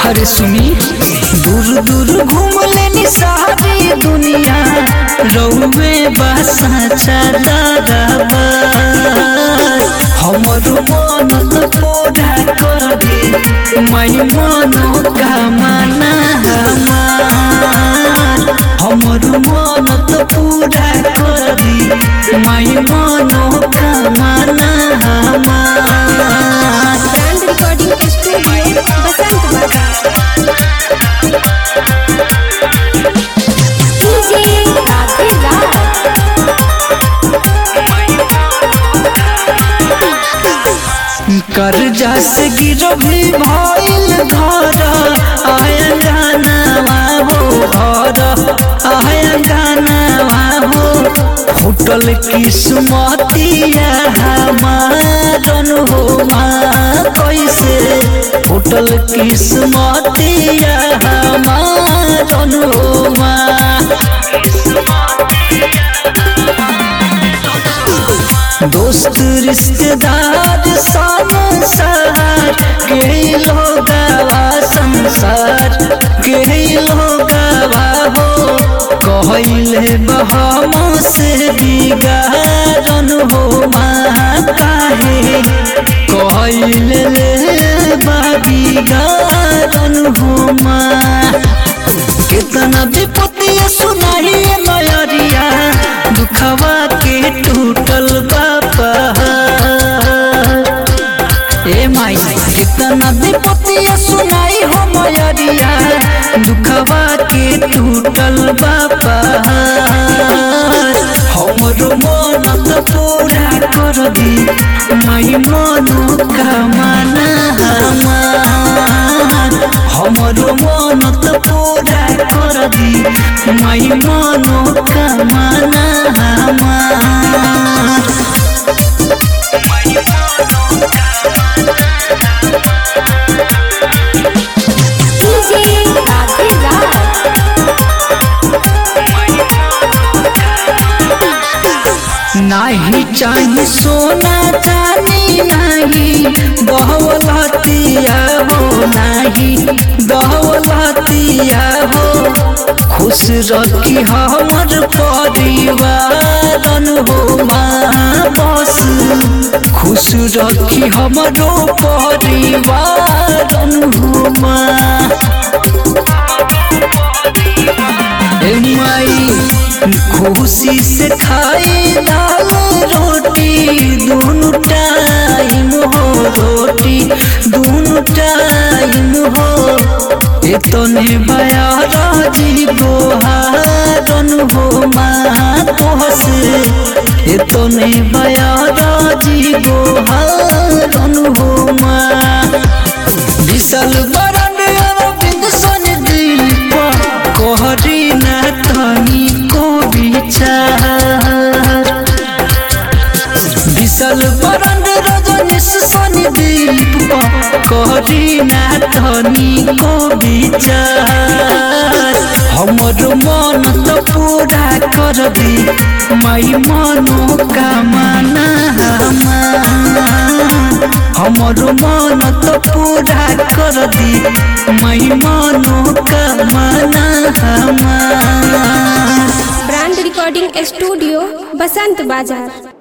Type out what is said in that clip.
अरे सुनी दूर दूर घूम लेनी सारी दुनिया रौवे बसा चला हमर मन तो पूरा कर दे मैं मनो कामना हमार हमर मन तो पूरा कर दे मैं मनो कामना हमार ब्रांड रिकॉर्डिंग स्टूडियो बसंत बाजार डीजे राधे राज कर्जा से गिरो भी भइल घर आया गाना हो घर आया गाना हो फुटल किस्मतिया हमारन हो माँ कैसे फुटल किस्मतिया हमारन हो माँ दोस्त रिश्तेदार संसार के लोगवा संसार के लोगवा हो कहले बहम से बिगाड़न हो माँ काहे कहले ले बिगाड़न हो माँ कितना विपत्ति सुनाई मयरिया दुखवा के टूटल बापा ए माई कितना विपत्ति सुनाई हो मयरिया दुखवा के टूटल बापा हमरो मन तो पूरा कर दी माई मनो कामना हमार हमरो मन तो पूरा कर दी माई मनो कामना हमार डीजे राधे राज नाही चाही सोना चानी नाही बहुलतिया हो नाही बहुलतिया हो खुश रखी हमर परिवारन हो माँ बस खुश रखी हमरो परिवारन हो माँ ए माई खुशी से खाई दाल रोटी दोनों टाइम हो रोटी दोनों टाइम हो इतने बयारा जी गोहारन हो माँ तोहसे इतने बयारा जी गोहारन हो माँ विशाल बरन अरविंद सन दिल कोहरी न तनी को विचार विशाल बरन रजनीश सन दिल कोहरी न तनी को विचार हमर मन तो पूरा कर दी माई मनो कामना हमार हमर मन तो पूरा कर दी माई मनो कामना हमार ब्रांड रिकॉर्डिंग स्टूडियो बसंत बाजार